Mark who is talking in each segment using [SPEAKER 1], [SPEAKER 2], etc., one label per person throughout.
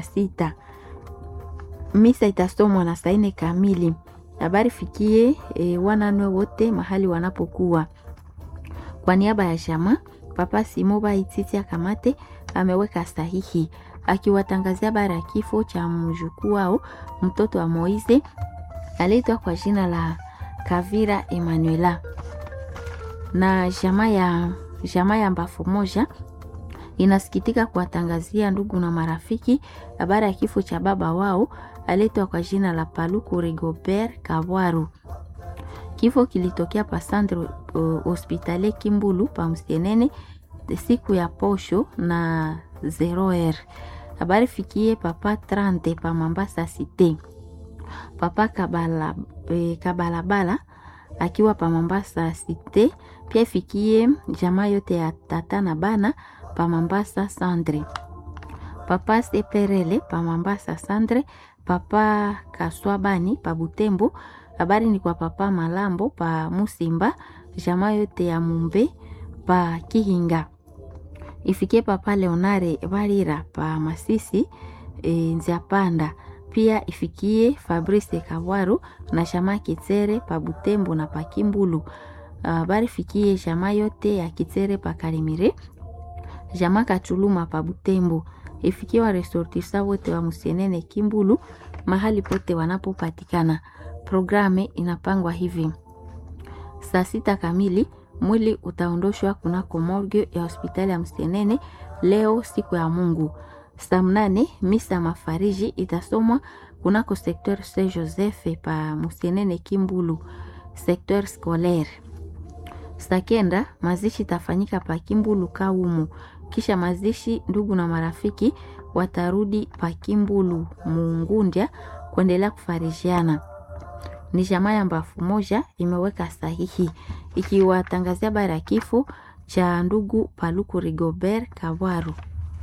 [SPEAKER 1] sita. Misa itasomwa na saa nne kamili. Habari fikie e, wananwe wote mahali wanapokuwa. Kwa niaba ya jamaa, Papa Simoba Ititi Akamate ameweka sahihi akiwatangazia habari ya kifo cha mjukuu wao mtoto wa Moize aliitwa kwa jina la Kavira Emanuela na jamaa ya jamaa ya Mbafu moja inasikitika kuwatangazia ndugu na marafiki habari ya kifo cha baba wao aliitwa kwa jina la Paluku Rigobert Kabwaru. Kifo kilitokea pa Centre uh, Hospitalier Kimbulu pa Msienene siku ya posho na 0r. Habari fikie papa 30 pa Mambasa Cité. Papa Kabala, eh, Kabalabala akiwa pa Mambasa Cité, pia ifikie jamaa yote ya tata na bana pa Mambasa Centre. Papa Seperele pa Mambasa Centre, papa Kaswabani pa Butembo. Habari ni kwa papa Malambo pa Musimba, jamaa yote ya Mumbe pa Kihinga. Ifikie papa Leonare Barira pa Masisi e, Nziapanda pia ifikie Fabrice Kabwaru na shama Kitere pa Butembo na pa Kimbulu. Habari fikie shama yote ya Kitere pa Karimire, jama Kachuluma pa Butembo. Ifikie wa resortisa wote wa Musienene Kimbulu mahali pote wanapopatikana. Programe inapangwa hivi: saa sita kamili mwili utaondoshwa kunako morgue ya hospitali ya Msenene leo siku ya Mungu. Saa mnane misa mafariji itasomwa kunako sekteur Saint Joseph pa Msenene Kimbulu, sekteur scolaire. Saa kenda mazishi itafanyika pa Kimbulu Kaumu, kisha mazishi ndugu na marafiki watarudi pa Kimbulu Mungundya kuendelea kufarijiana ni jamaa ya Mbafu moja imeweka sahihi ikiwatangazia habari ya kifo cha ndugu Paluku Rigobert Kabwaru.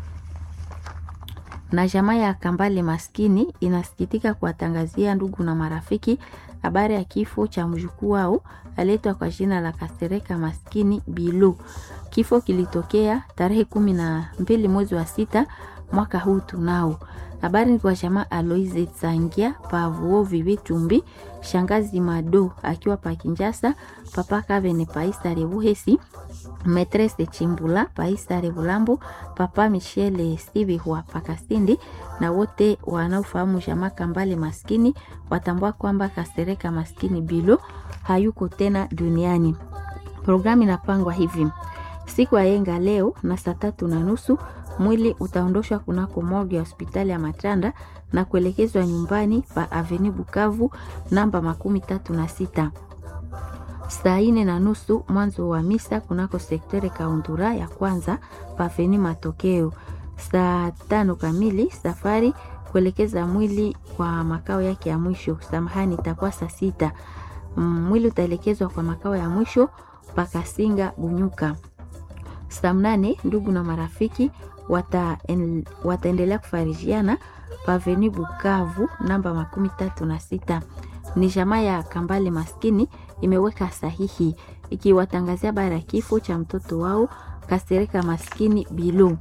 [SPEAKER 1] Na jamaa ya Kambale maskini inasikitika kuwatangazia ndugu na marafiki habari ya kifo cha mjukuu wao aletwa kwa jina la Kasereka maskini Bilu. Kifo kilitokea tarehe kumi na mbili mwezi wa sita mwaka huu tunao habari ni kwa jamaa Aloise Tsangia pa Vuovi Vitumbi, shangazi Mado akiwa pa Kinjasa, papa Kavene pa Isare Buhesi, metrese Chimbula pa Isare Bulambo, papa Michele Sivihwa pa Kasindi, na wote wanaofahamu jamaa Kambale maskini watambua kwamba Kasereka maskini Bilo hayuko tena duniani. Programu inapangwa hivi: siku ya yenga leo na saa tatu na nusu mwili utaondoshwa kunako morgue ya hospitali ya Matanda na kuelekezwa nyumbani pa Avenue Bukavu namba makumi tatu na sita. Saa ine na nusu mwanzo wa misa kunako sektere Kaundura ya kwanza pa Avenue Matokeo. Saa tano kamili safari kuelekeza mwili kwa makao yake ya mwisho. Samahani, itakuwa saa sita. Mwili utaelekezwa kwa makao ya mwisho pa Kasinga Bunyuka. Saa mnane ndugu na marafiki wataendelea wata kufarijiana paveni Bukavu namba makumi tatu na sita. Ni jamaa ya Kambale maskini imeweka sahihi ikiwatangazia habari ya kifo cha mtoto wao Kasereka maskini Bilu.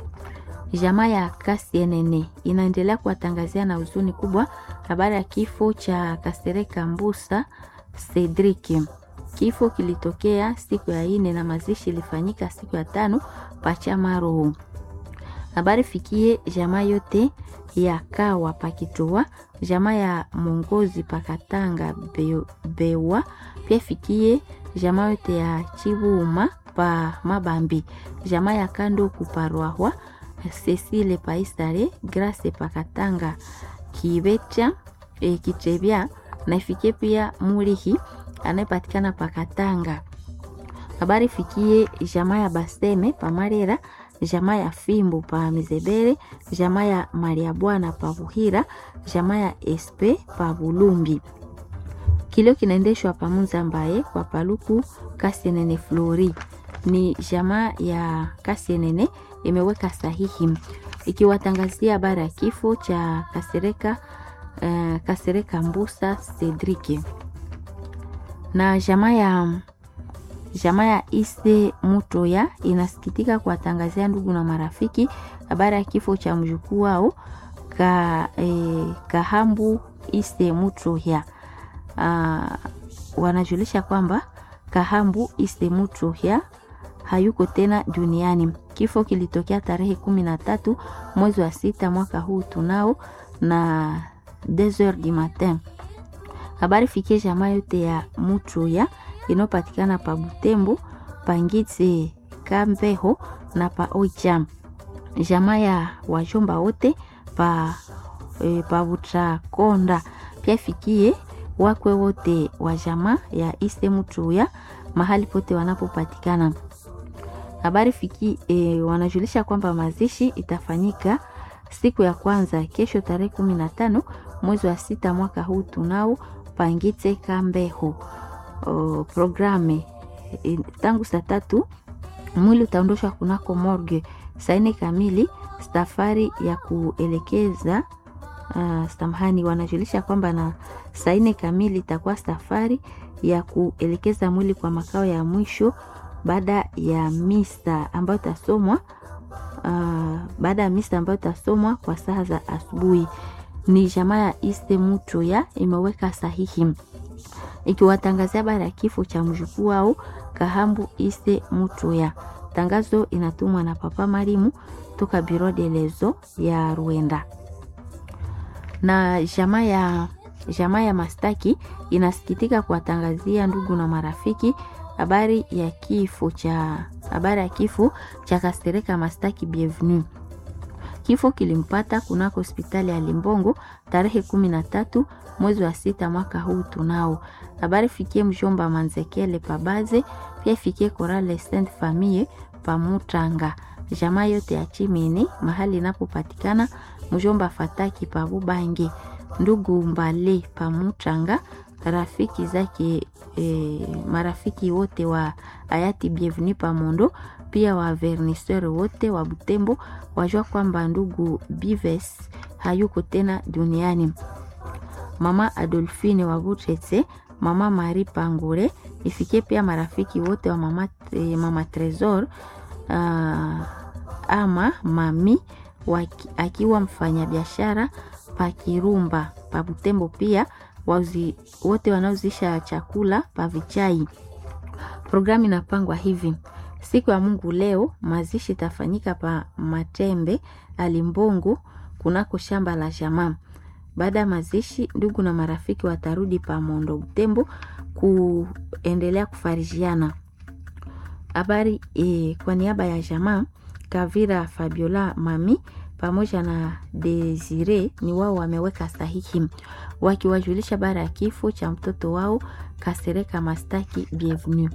[SPEAKER 1] Jamaa ya Kasienene inaendelea kuwatangazia na huzuni kubwa habari ya kifo cha Kasereka Mbusa Cedric. Kifo kilitokea siku ya ine na mazishi ilifanyika siku ya tano pachamaro. Habari fikie jamaa yote ya Kawa pakitoa jamaa ya Mongozi pakatanga be, bewa pia fikie jamaa yote ya Chibuma pa Mabambi jamaa ya Kando kuparwahwa Cecile paisare Grace pakatanga kibecha e, kitebya na ifikie pia Mulihi anayepatikana pakatanga. Habari fikie jamaa ya Baseme pamarera jamaa ya Fimbo pa Mizebere, jamaa ya Maria Bwana pa Buhira, jamaa ya Espe pa Bulumbi. Kilio kinaendeshwa pa Muzambaye kwa Paluku Kasienene Flori. Ni jamaa ya Kasienene imeweka sahihi ikiwatangazia habari ya kifo cha Kasereka, uh, Kasereka Mbusa Cedric na jamaa ya jamaa ya Ise Mutoya inasikitika kuwatangazia ndugu na marafiki habari ya kifo cha mjukuu wao ka, eh, Kahambu Iste Mutrohya uh, wanajulisha kwamba Kahambu Iste Mutrohya hayuko tena duniani. Kifo kilitokea tarehe kumi na tatu mwezi wa sita mwaka huu tunao na 2h du matin. Habari fikie jamaa yote ya Mutroya inayopatikana pa Butembo, Pangitse, Kambeho na pa Oicha, jamaa ya wajomba wote pa, e, pa Butrakonda. Pia fikie wakwe wote wa jamaa ya Iste Mutroya mahali pote wanapopatikana. Habari fiki e, wanajulisha kwamba mazishi itafanyika siku ya kwanza kesho tarehe kumi na tano mwezi wa sita mwaka huu tunao Pangitse Kambeho. O, programe e, tangu saa tatu mwili utaondoshwa kunako morgue saa nne kamili. Safari ya kuelekeza uh, samahani, wanajulisha kwamba na saa nne kamili itakuwa safari ya kuelekeza mwili kwa makao ya mwisho baada ya misa ambayo itasomwa uh, baada ya misa ambayo itasomwa kwa saa za asubuhi. Ni jamaa ya Iste Mutroya imeweka sahihi ikiwatangazia habari ya kifo cha mjukuu wao Kahambu Iste Mutroya. Tangazo inatumwa na Papa Marimu toka Biro de Lezo ya Rwenda na jamaa ya jamaa ya Mastaki inasikitika kuwatangazia ndugu na marafiki habari ya kifo cha habari ya kifo cha Kastereka Mastaki Bienvenue. Kifo kilimpata kunako hospitali ya Limbongo tarehe kumi na tatu mwezi wa sita mwaka huu tunao. Habari fikie mjomba Manzekele Pabaze, pia fikie Korale Saint Famille Pamutanga, jamaa yote ya Chimini mahali inapopatikana mjomba Fataki Pabubange, ndugu Mbale Pamutanga, rafiki zake e, marafiki wote wa hayati Bienvenue Pamondo, pia wa verniseur wote wa Butembo wajua kwamba ndugu Bives hayuko tena duniani. Mama Adolfine wa Butetse, mama Marie Pangure, ifikie pia marafiki wote wa mama, e, mama Tresor uh, ama mami waki, akiwa mfanyabiashara pa Kirumba pa Butembo, pia wauzi, wote wanaozisha chakula pa Vichai. Programu inapangwa hivi: siku ya Mungu leo mazishi itafanyika pa Matembe Alimbongo kunako shamba la jamaa. Baada ya mazishi, ndugu na marafiki watarudi pa Mondo Butembo kuendelea kufarijiana habari e, kwa niaba ya jamaa Kavira Fabiola Mami pamoja na Desire ni wao wameweka sahihi wakiwajulisha bara ya kifo cha mtoto wao Kasereka Mastaki Bienvenue.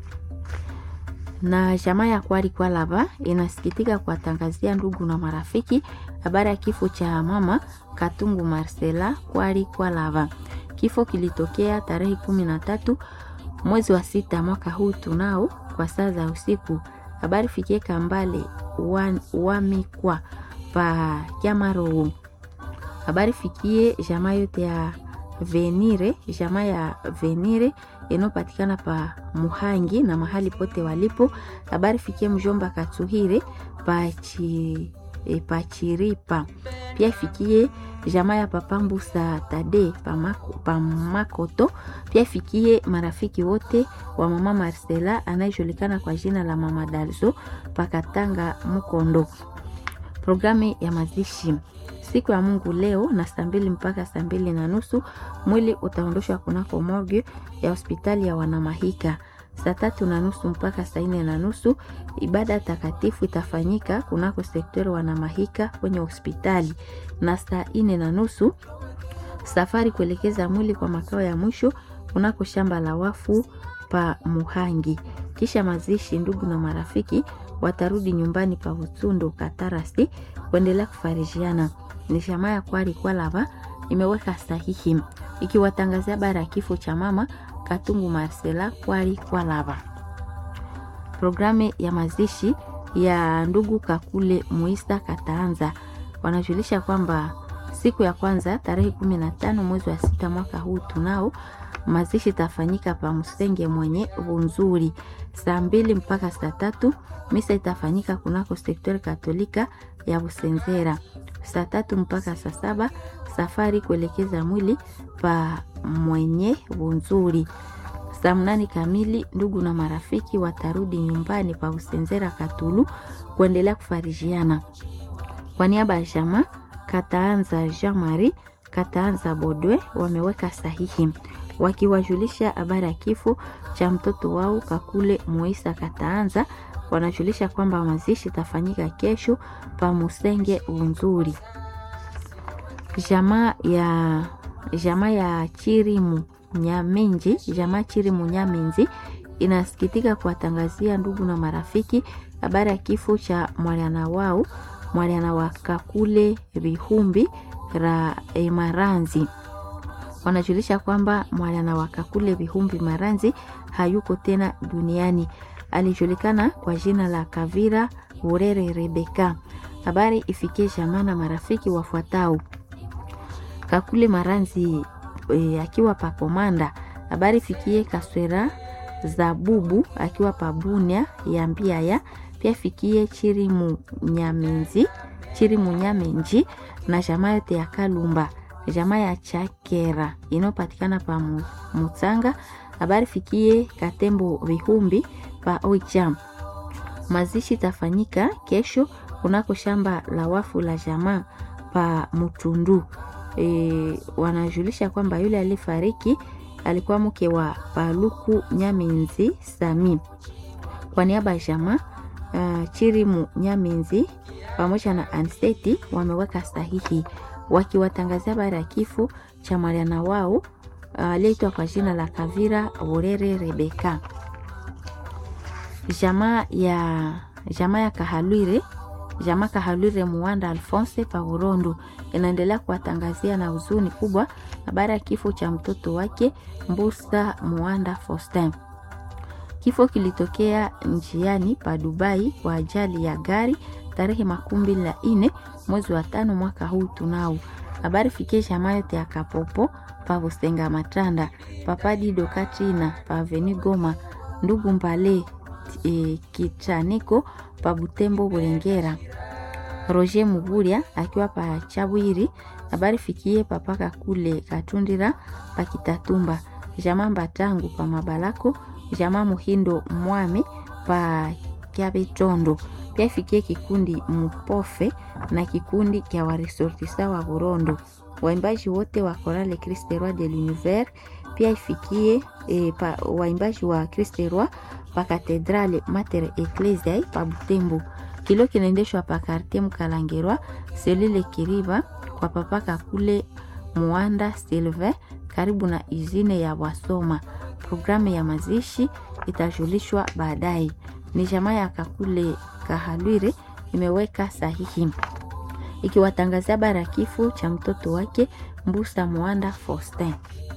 [SPEAKER 1] Na jamaa ya Kwari Kwalaba inasikitika kuwatangazia ndugu na marafiki habari ya kifo cha mama Katungu Marcela Kwari Kwalaba. Kifo kilitokea tarehe kumi na tatu mwezi wa sita mwaka huu tunao kwa saa za usiku. Habari fikie Kambale wamikwa pa Kyamaro. Habari fikie jamaa yote ya Venire, jamaa ya Venire inayopatikana pa Muhangi na mahali pote walipo. Habari fikie mjomba Katsuhire pachi e, pachiripa pia ifikie jamaa ya papambusa tade pamako, pamakoto pia ifikie marafiki wote wa mama Marcela anayejulikana kwa jina la mama Dalzo pakatanga Mukondo. Programu ya mazishi siku ya Mungu leo na saa mbili mpaka saa mbili na nusu mwili utaondoshwa kunako morgue ya hospitali ya Wanamahika. Saa tatu na nusu mpaka saa nne na nusu ibada takatifu itafanyika kunako sektori Wanamahika kwenye hospitali, na saa nne na nusu safari kuelekeza mwili kwa makao ya mwisho kunako shamba la wafu pa Muhangi. Kisha mazishi, ndugu na marafiki watarudi nyumbani pa Utsundo Katarasi kuendelea kufarijiana. Ni jamaa ya Kwari Kwalaba imeweka sahihi ikiwatangazia bara ya kifo cha mama Katungu Marcela Kwari Kwalaba. Programu ya mazishi ya ndugu Kakule Muisa Kataanza wanajulisha kwamba siku ya kwanza tarehe kumi na tano mwezi wa sita mwaka huu tunao mazishi itafanyika pa Msenge mwenye Bunzuri saa mbili mpaka saa tatu. Misa itafanyika kunako sektori Katolika ya Busenzera. Saa tatu mpaka saa saba safari kuelekeza mwili pa mwenye Bunzuri. Saa mnane kamili ndugu na marafiki watarudi nyumbani pa Busenzera Katulu kuendelea kufarijiana. Kwa niaba ya jamaa Kataanza Jean Marie Kataanza Bodwe wameweka sahihi wakiwajulisha habari ya kifo cha mtoto wao Kakule Moisa Kataanza. Wanajulisha kwamba mazishi itafanyika kesho pa Musenge Unzuri. Jamaa ya jamaa ya Chirimu Nyamenji, jamaa Chirimu Nyamenzi inasikitika kuwatangazia ndugu na marafiki habari ya kifo cha mwana wao mwana wa Kakule Bihumbi ra e, Maranzi. Wanajulisha kwamba mwana wa Kakule Bihumbi Maranzi hayuko tena duniani. Alijulikana kwa jina la Kavira Urere Rebeka. Habari ifikie jamaa na marafiki wafuatao: Kakule Maranzi e, akiwa pa Komanda. Habari ifikie Kaswera Zabubu akiwa pa Bunia ya Mbiaya. Pia fikie Chirimu Nyamenzi, Chirimu Nyamenji na jamaa yote ya Kalumba, jamaa ya Chakera inayopatikana pa Mutsanga. Habari fikie Katembo Vihumbi pa Oicham. Mazishi tafanyika kesho kunako shamba la wafu la jamaa pa Mutundu. E, wanajulisha kwamba yule alifariki alikuwa mke wa Paluku Nyamenzi Sami. Kwa niaba ya jamaa uh, Chirimu Nyamenzi pamoja na Anseti wameweka sahihi wakiwatangazia habari ya kifo cha mwana wao aliyeitwa uh, kwa jina la Kavira Urere Rebeka. Jamaa ya jamaa ya Kahalwire jamaa Kahalwire Muwanda Alphonse Paurondo inaendelea kuwatangazia na huzuni kubwa habari ya kifo cha mtoto wake Mbusa Muwanda Faustin. Kifo kilitokea njiani pa Dubai kwa ajali ya gari tarehe makumi mbili na nne mwezi wa tano mwaka huu tunao. Habari fikie jamaa yote ya Kapopo pa Busenga Matanda papadi Dokatrina pa Aveni Goma ndugu Mbale e, Kichaniko pa Butembo Bulengera Roger Muguria akiwa pa Chabwiri. Habari fikie papaka kule Katundira pa Kitatumba jamaa Mbatangu pa Mabalako jamaa Muhindo Mwame pa Kyabetondo. Pia ifikie kikundi Mupofe na kikundi kya waresortisa wa Burondo, waimbaji wote wa Chorale Christ Roi de l'Univers. Pia ifikie e, pa, waimbaji wa Christ Roi pa Katedrale Mater Ecclesiae pa Butembo. Kilo kinaendeshwa pa Quartier Mkalangerwa selile Kiriba kwa papaka kule Muanda Silve karibu na izine ya Wasoma. Programu ya mazishi itajulishwa baadaye. Ni jamaa ya Kakule Kahalwire imeweka sahihi ikiwatangazia bara kifo cha mtoto wake Mbusa Mwanda Faustin.